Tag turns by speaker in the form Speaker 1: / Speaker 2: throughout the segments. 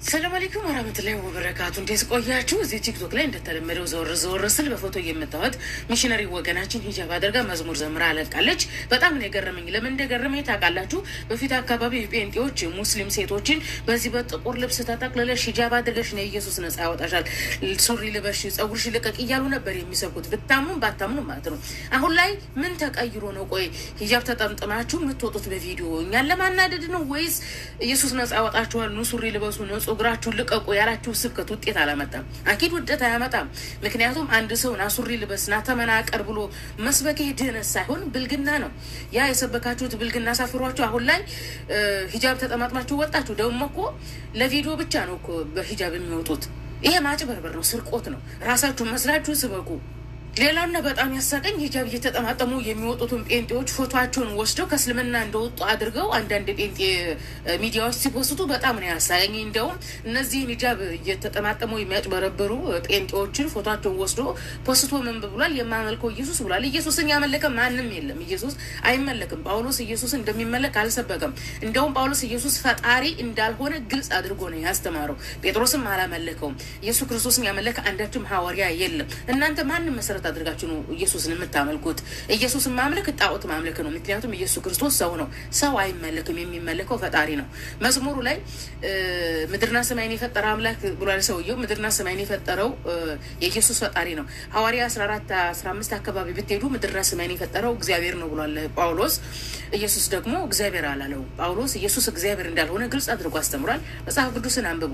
Speaker 1: ሰላም አለይኩም ወራህመቱላሂ ወበረካቱ። እንዴት ቆያችሁ? እዚህ ቲክቶክ ላይ እንደተለመደው ዘወር ዘወር ስል በፎቶ የምታዩት ሚሽነሪ ወገናችን ሂጃብ አድርጋ መዝሙር ዘምራ አለቃለች። በጣም ነው የገረመኝ። ለምን እንደገረመኝ ታውቃላችሁ? በፊት አካባቢ ጴንጤዎች ሙስሊም ሴቶችን በዚህ በጥቁር ልብስ ተጠቅልለሽ ሂጃብ አድርገሽ ነው ኢየሱስ ነጻ ያወጣሻል፣ ሱሪ ልበሽ፣ ጸጉርሽ ልቀቅ እያሉ ነበር የሚሰብኩት። ብታምኑም ባታምኑም ማለት ነው። አሁን ላይ ምን ተቀይሮ ነው? ቆይ ሂጃብ ተጠምጥማችሁ የምትወጡት በቪዲዮ እኛን ለማናደድ ነው ወይስ ኢየሱስ ነጻ ያወጣችኋል፣ ኑ ሱሪ ልበሱ፣ ኑ ጸጉራችሁን ልቀቁ ያላችሁ ስብከት ውጤት አላመጣም። አኪድ ውደት አያመጣም። ምክንያቱም አንድ ሰው ና ሱሪ ልበስ ና ተመናቀር ብሎ መስበክ ድህነት ሳይሆን ብልግና ነው። ያ የሰበካችሁት ብልግና ሳፍሯችሁ አሁን ላይ ሂጃብ ተጠማጥማችሁ ወጣችሁ። ደግሞ እኮ ለቪዲዮ ብቻ ነው እኮ በሂጃብ የሚወጡት። ይሄ ማጭበርበር ነው፣ ስርቆት ነው። ራሳችሁን መስላችሁ ስበኩ። ሌላውና በጣም ያሳቀኝ ሂጃብ እየተጠማጠሙ የሚወጡትን ጴንጤዎች ፎቶቸውን ወስደው ከእስልምና እንደወጡ አድርገው አንዳንድ ጴንጤ ሚዲያዎች ሲፖስቱ በጣም ነው ያሳቀኝ። እንደውም እነዚህን ሂጃብ እየተጠማጠሙ የሚያጭበረብሩ ጴንጤዎችን ፎቶቸውን ወስዶ ፖስቶ ምን ብሏል? የማመልከው ኢየሱስ ብሏል። ኢየሱስን ያመለከ ማንም የለም። ኢየሱስ አይመለክም። ጳውሎስ ኢየሱስ እንደሚመለክ አልሰበከም። እንደውም ጳውሎስ ኢየሱስ ፈጣሪ እንዳልሆነ ግልጽ አድርጎ ነው ያስተማረው። ጴጥሮስም አላመለከውም። ኢየሱስ ክርስቶስን ያመለከ አንዳችም ሐዋርያ የለም። እናንተ ማንም መሰረት አድርጋችሁ ነው ኢየሱስን የምታመልኩት። ኢየሱስን ማምለክ ጣዖት ማምለክ ነው። ምክንያቱም ኢየሱስ ክርስቶስ ሰው ነው። ሰው አይመለክም። የሚመለከው ፈጣሪ ነው። መዝሙሩ ላይ ምድርና ሰማይን የፈጠረ አምላክ ብሏል ሰውየው። ምድርና ሰማይን የፈጠረው የኢየሱስ ፈጣሪ ነው። ሐዋርያ አስራ አራት አስራ አምስት አካባቢ ብትሄዱ ምድርና ሰማይን የፈጠረው እግዚአብሔር ነው ብሏል ጳውሎስ። ኢየሱስ ደግሞ እግዚአብሔር አላለው። ጳውሎስ ኢየሱስ እግዚአብሔር እንዳልሆነ ግልጽ አድርጎ አስተምሯል። መጽሐፍ ቅዱስን አንብቡ።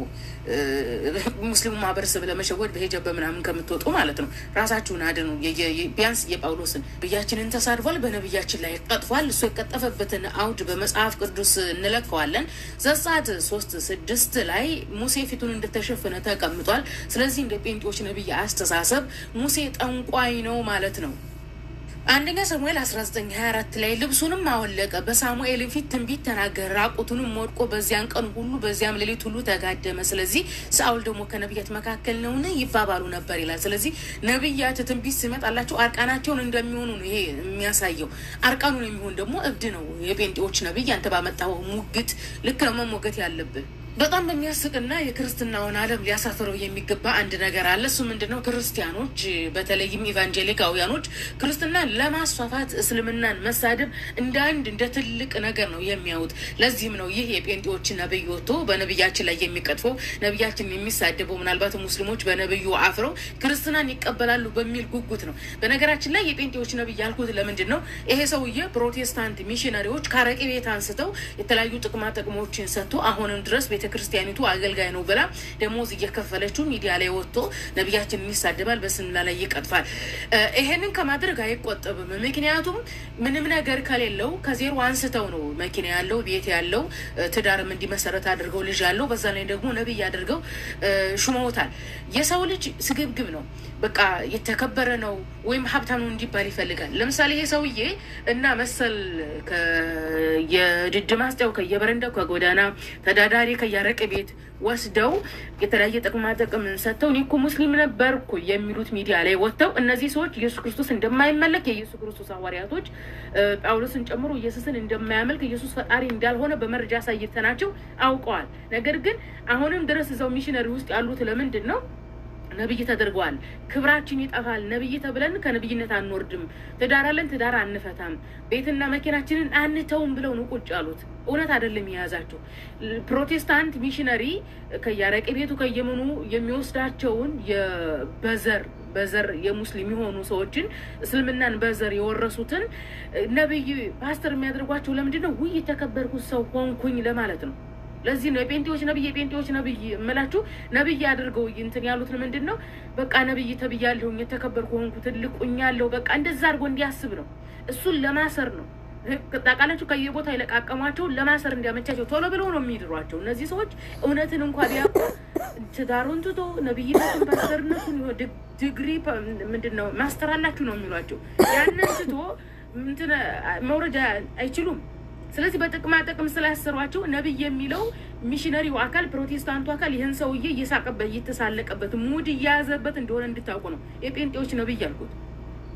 Speaker 1: ሙስሊሙ ማህበረሰብ ለመሸወድ በሂጃብ በምናምን ከምትወጡ ማለት ነው ራሳችሁን አድኑ። ቢያንስ የጳውሎስን ነቢያችንን ተሳድፏል፣ በነቢያችን ላይ ቀጥፏል። እሱ የቀጠፈበትን አውድ በመጽሐፍ ቅዱስ እንለከዋለን። ዘጸአት ሶስት ስድስት ላይ ሙሴ ፊቱን እንደተሸፈነ ተቀምጧል። ስለዚህ እንደ ጴንጤዎች ነቢይ አስተሳሰብ ሙሴ ጠንቋይ ነው ማለት ነው። አንደኛ ሳሙኤል 1924 ላይ ልብሱንም አወለቀ፣ በሳሙኤል ፊት ትንቢት ተናገረ፣ ራቁቱንም ወድቆ በዚያን ቀን ሁሉ በዚያም ሌሊት ሁሉ ተጋደመ። ስለዚህ ሳኦል ደግሞ ከነቢያት መካከል ነውን ይባባሉ ነበር ይላል። ስለዚህ ነቢያት ትንቢት ሲመጣላቸው አርቃናቸውን እንደሚሆኑ ነው ይሄ የሚያሳየው። አርቃኑን የሚሆን ደግሞ እብድ ነው የጴንጤዎች ነቢይ። አንተ ባመጣው ሙግት ልክ ነው መሞገት ያለብን። በጣም በሚያስቅና የክርስትናውን ዓለም ሊያሳፍረው የሚገባ አንድ ነገር አለ። እሱ ምንድን ነው? ክርስቲያኖች በተለይም ኢቫንጀሊካውያኖች ክርስትናን ለማስፋፋት እስልምናን መሳደብ እንደ አንድ እንደ ትልቅ ነገር ነው የሚያዩት። ለዚህም ነው ይህ የጴንጤዎች ነብይ ወጥቶ በነብያችን ላይ የሚቀጥፈው ነብያችን የሚሳደበው ምናልባት ሙስሊሞች በነብዩ አፍረው ክርስትናን ይቀበላሉ በሚል ጉጉት ነው። በነገራችን ላይ የጴንጤዎች ነብይ ያልኩት ለምንድን ነው? ይሄ ሰውዬ ፕሮቴስታንት ሚሽነሪዎች ከአረቄ ቤት አንስተው የተለያዩ ጥቅማ ጥቅሞችን ሰጥቶ አሁንም ድረስ ቤተ ክርስቲያኒቱ አገልጋይ ነው ብላ ደሞዝ እየከፈለችው ሚዲያ ላይ ወጥቶ ነቢያችንን ይሳደባል፣ በስምላ ላይ ይቀጥፋል። ይሄንን ከማድረግ አይቆጠብም። ምክንያቱም ምንም ነገር ከሌለው ከዜሮ አንስተው ነው መኪና ያለው ቤት ያለው ትዳርም እንዲመሰረት አድርገው ልጅ ያለው በዛ ላይ ደግሞ ነቢይ አድርገው ሹመውታል። የሰው ልጅ ስግብግብ ነው። በቃ የተከበረ ነው ወይም ሀብታም ነው እንዲባል ይፈልጋል። ለምሳሌ ይሄ ሰውዬ እና መሰል የድድ ማስጫው ከየበረንዳው ከጎዳና ተዳዳሪ ከያረቅ ቤት ወስደው የተለያየ ጥቅማ ጥቅም ሰጥተው እኔ እኮ ሙስሊም ነበርኩ የሚሉት ሚዲያ ላይ ወጥተው እነዚህ ሰዎች ኢየሱስ ክርስቶስ እንደማይመለክ የኢየሱስ ክርስቶስ ሐዋርያቶች ጳውሎስን ጨምሮ ኢየሱስን እንደማያመልክ ኢየሱስ ፈጣሪ እንዳልሆነ በመረጃ አሳይተናቸው አውቀዋል። ነገር ግን አሁንም ድረስ እዛው ሚሽነሪ ውስጥ ያሉት ለምንድን ነው ነብይ ተደርገዋል። ክብራችን ይጠፋል። ነብይ ተብለን ከነብይነት አንወርድም። ትዳር አለን፣ ትዳር አንፈታም፣ ቤትና መኪናችንን አንተውም ብለው ነው ቁጭ ያሉት። እውነት አይደለም የያዛቸው ፕሮቴስታንት ሚሽነሪ ከያረቄ ቤቱ ከየመኑ የሚወስዳቸውን በዘር በዘር የሙስሊም የሆኑ ሰዎችን እስልምናን በዘር የወረሱትን ነብይ ፓስተር የሚያደርጓቸው ለምንድን ነው? ውይ የተከበርኩት ሰው ሆንኩኝ ለማለት ነው። ለዚህ ነው የጴንጤዎች ነብይ የጴንጤዎች ነብይ እምላችሁ ነብይ አድርገው እንትን ያሉት ምንድን ነው? በቃ ነብይ ተብያለሁኝ የተከበርኩ ሆንኩ ትልቁኛለሁ በቃ እንደዛ አድርጎ እንዲያስብ ነው። እሱን ለማሰር ነው። ታውቃላችሁ ከየቦታ የለቃቀሟቸው ለማሰር እንዲያመቻቸው ቶሎ ብለው ነው የሚድሯቸው። እነዚህ ሰዎች እውነትን እንኳ ቢያውቁ ትዳሩን ትቶ ነብይነቱን ፓስተርነቱን ዲግሪ ምንድን ነው ማስተር አላችሁ ነው የሚሏቸው። ያንን ትቶ እንትን መውረድ አይችሉም። ስለዚህ በጥቅማ ጥቅም ስላሰሯቸው ነብይ የሚለው ሚሽነሪው አካል ፕሮቴስታንቱ አካል ይህን ሰውዬ እየሳቀበት እየተሳለቀበት ሙድ እየያዘበት እንደሆነ እንድታውቁ ነው የጴንጤዎች ነብይ ያልኩት።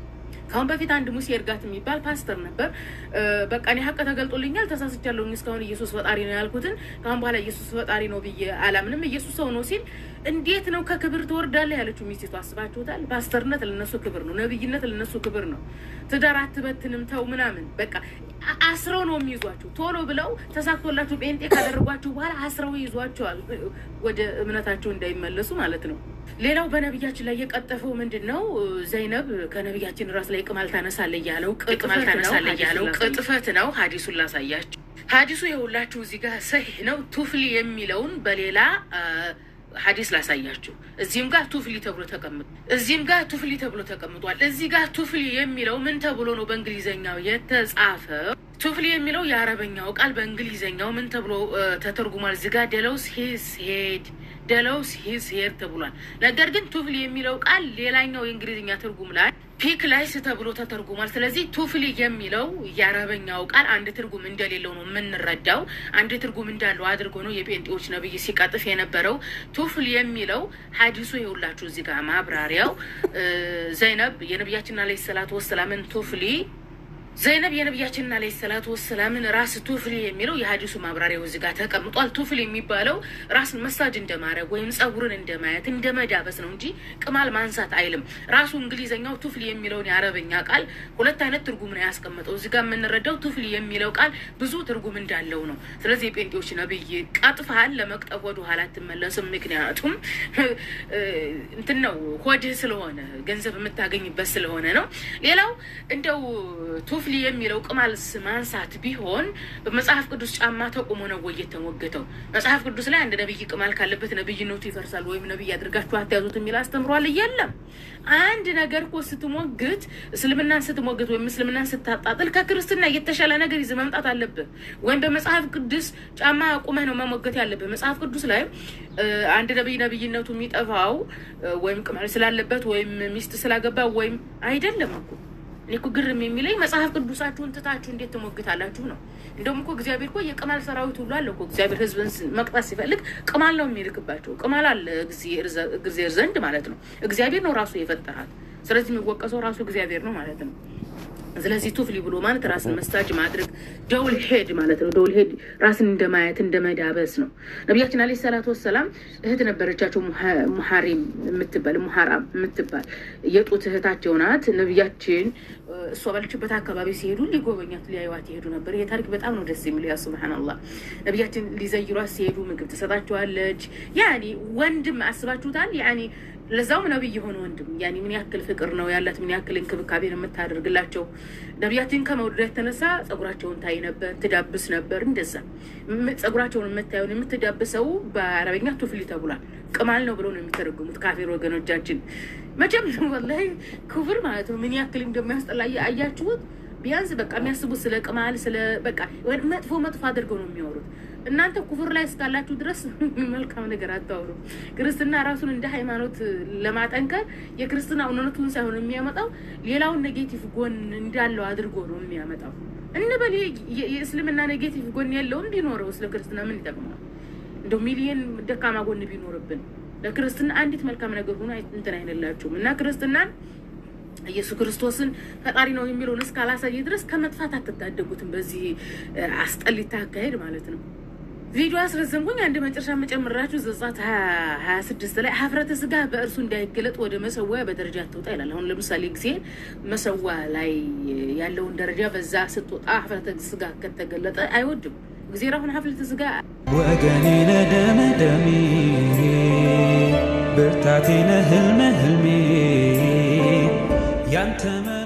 Speaker 1: ከአሁን በፊት አንድ ሙሴ እርጋት የሚባል ፓስተር ነበር። በቃ እኔ ሀቅ ተገልጦልኛል፣ ተሳስቻለሁ። እስካሁን ኢየሱስ ፈጣሪ ነው ያልኩትን ከአሁን በኋላ ኢየሱስ ፈጣሪ ነው ብዬ አላምንም፣ ኢየሱስ ሰው ነው ሲል እንዴት ነው ከክብር ትወርዳለህ ያለችው ሚስቱ። አስባችሁታል? ፓስተርነት ለነሱ ክብር ነው፣ ነብይነት ለነሱ ክብር ነው። ትዳር አትበትንም ተው ምናምን በቃ አስረው ነው የሚይዟችሁ። ቶሎ ብለው ተሳክቶላችሁ ጴንጤ ካደረጓችሁ በኋላ አስረው ይዟቸዋል፣ ወደ እምነታቸው እንዳይመለሱ ማለት ነው። ሌላው በነቢያችን ላይ የቀጠፈው ምንድን ነው? ዘይነብ ከነቢያችን ራስ ላይ ቅማል ታነሳለ እያለው ቅማል ታነሳለ እያለው ቅጥፈት ነው። ሀዲሱን ላሳያችሁ። ሀዲሱ የሁላችሁ እዚህ ጋር ሰሂህ ነው። ቱፍሊ የሚለውን በሌላ ሀዲስ ላሳያችሁ። እዚህም ጋር ቱፍሊ ተብሎ ተቀምጧል። እዚህም ጋር ቱፍሊ ተብሎ ተቀምጧል። እዚህ ጋር ቱፍሊ የሚለው ምን ተብሎ ነው በእንግሊዘኛው የተጻፈው? ቱፍሊ የሚለው የአረበኛው ቃል በእንግሊዘኛው ምን ተብሎ ተተርጉሟል? እዚህ ጋር ደለውስ ሂዝ ሄድ ደለውስ ሂዝ ሄድ ተብሏል። ነገር ግን ቱፍሊ የሚለው ቃል ሌላኛው የእንግሊዝኛ ትርጉም ላይ ፒክ ላይስ ተብሎ ተተርጉሟል። ስለዚህ ቱፍሊ የሚለው የአረበኛው ቃል አንድ ትርጉም እንደሌለው ነው የምንረዳው። አንድ ትርጉም እንዳለው አድርጎ ነው የጴንጤዎች ነብይ ሲቀጥፍ የነበረው። ቱፍሊ የሚለው ሀዲሱ የሁላችሁ እዚህ ጋር ማብራሪያው ዘይነብ የነቢያችን አለይሂ ሰላቱ ወሰላምን ቱፍሊ ዘይነብ የነቢያችንን አለይሂ ሰላቱ ወሰላምን ራስ ቱፍሊ የሚለው የሀዲሱ ማብራሪያው እዚህ ጋር ተቀምጧል። ቱፍሊ የሚባለው ራስን መሳጅ እንደማድረግ ወይም ጸጉርን እንደማየት እንደ መዳበስ ነው እንጂ ቅማል ማንሳት አይልም። ራሱ እንግሊዘኛው ቱፍሊ የሚለውን የአረበኛ ቃል ሁለት አይነት ትርጉም ነው ያስቀመጠው። እዚህ ጋር የምንረዳው ቱፍሊ የሚለው ቃል ብዙ ትርጉም እንዳለው ነው። ስለዚህ የጴንጤዎች ነብይ ቀጥፈሃል፣ ለመቅጠፍ ወደ ኋላ አትመለስም። ምክንያቱም እንትን ነው ሆድህ ስለሆነ ገንዘብ የምታገኝበት ስለሆነ ነው። ሌላው እንደው ቱፍሊ የሚለው ቅማል ማንሳት ቢሆን በመጽሐፍ ቅዱስ ጫማ ተቆሞ ነው ወይ የተሞገተው? መጽሐፍ ቅዱስ ላይ አንድ ነብይ ቅማል ካለበት ነብይነቱ ይፈርሳል ወይም ነብይ አድርጋችሁ አትያዙት የሚል አስተምሯል። የለም። አንድ ነገር እኮ ስትሞግት፣ እስልምናን ስትሞግት ወይም እስልምናን ስታጣጥል ከክርስትና የተሻለ ነገር ይዘህ መምጣት አለብህ። ወይም በመጽሐፍ ቅዱስ ጫማ ቁመህ ነው መሞገት ያለብህ። መጽሐፍ ቅዱስ ላይ አንድ ነብይ ነብይነቱ የሚጠፋው ወይም ቅማል ስላለበት ወይም ሚስት ስላገባ ወይም አይደለም እኮ እኔ እኮ ግርም የሚለኝ መጽሐፍ ቅዱሳችሁን ትታችሁ እንዴት ትሞግታላችሁ ነው። እንደውም እኮ እግዚአብሔር እኮ የቅማል ሰራዊት ሁሉ አለ እኮ። እግዚአብሔር ሕዝብን መቅጣት ሲፈልግ ቅማል ነው የሚልክባቸው። ቅማል አለ እግዚአብሔር ዘንድ ማለት ነው። እግዚአብሔር ነው ራሱ የፈጠራት። ስለዚህ የሚወቀሰው ራሱ እግዚአብሔር ነው ማለት ነው። ስለዚህ ቱፍሊ ብሎ ማለት ራስን መሳጅ ማድረግ ደውል ሄድ ማለት ነው። ደውል ሄድ ራስን እንደማየት እንደመዳበስ ነው። ነቢያችን አለይሂ ሰላቱ ወሰላም እህት ነበረቻቸው ሙሐሪም የምትባል ሙሐራም የምትባል የጡት እህታቸው ናት። ነቢያችን እሷ ባለችበት አካባቢ ሲሄዱ ሊጎበኛት ሊያዩዋት ይሄዱ ነበር። ይሄ ታሪክ በጣም ነው ደስ የሚለው። ያ ሱብሃነላህ ነቢያችን ሊዘይሯት ሲሄዱ ምግብ ትሰጣቸዋለች። ያኒ ወንድም አስባችሁታል? ያኒ ለዛውም ነብይ የሆነ ወንድም ያኔ ምን ያክል ፍቅር ነው ያላት፣ ምን ያክል እንክብካቤ ነው የምታደርግላቸው። ነቢያትን ከመውደድ የተነሳ ጸጉራቸውን ታይ ነበር፣ ትዳብስ ነበር። እንደዛ ጸጉራቸውን የምታየውን የምትዳብሰው በአረበኛ ቱፍሊ ተብሏል። ቅማል ነው ብለው ነው የሚተረጉሙት ካፊር ወገኖቻችን። መቼም ወላሂ ክፍር ማለት ነው ምን ያክል እንደሚያስጠላ አያችሁት። ቢያንስ በቃ የሚያስቡት ስለ ቅማል ስለ በቃ መጥፎ መጥፎ አድርገው ነው የሚያወሩት። እናንተ ኩፍር ላይ እስካላችሁ ድረስ መልካም ነገር አታወሩ። ክርስትና ራሱን እንደ ሃይማኖት ለማጠንከር የክርስትና እውነቱን ሳይሆን የሚያመጣው ሌላውን ኔጌቲቭ ጎን እንዳለው አድርጎ ነው የሚያመጣው። እንበል የእስልምና ኔጌቲቭ ጎን የለውም ቢኖረው ስለ ክርስትና ምን ይጠቅመዋል? እንደው ሚሊየን ደካማ ጎን ቢኖርብን ለክርስትና አንዲት መልካም ነገር ሆኖ እንትን አይነላችሁም እና ክርስትናን ኢየሱስ ክርስቶስን ፈጣሪ ነው የሚለውን እስካላሳየ ድረስ ከመጥፋት አትታደጉትም። በዚህ አስጠሊታ አካሄድ ማለት ነው። ቪዲዮ አስረዘምኩኝ። አንድ መጨረሻ መጨመራችሁ ዘጸአት ሀያ ስድስት ላይ ሀፍረተ ስጋ በእርሱ እንዳይገለጥ ወደ መሰዊያ በደረጃ አትውጣ ይላል። አሁን ለምሳሌ ጊዜ መሰዊያ ላይ ያለውን ደረጃ በዛ ስትወጣ ሀፍረተ ስጋ ከተገለጠ አይወድም። ጊዜ አሁን ሀፍረተ ስጋ
Speaker 2: ወገኔ ነህ ደሜ ደሜ ብርታቴ ነህ ህልሜ ህልሜ ያንተ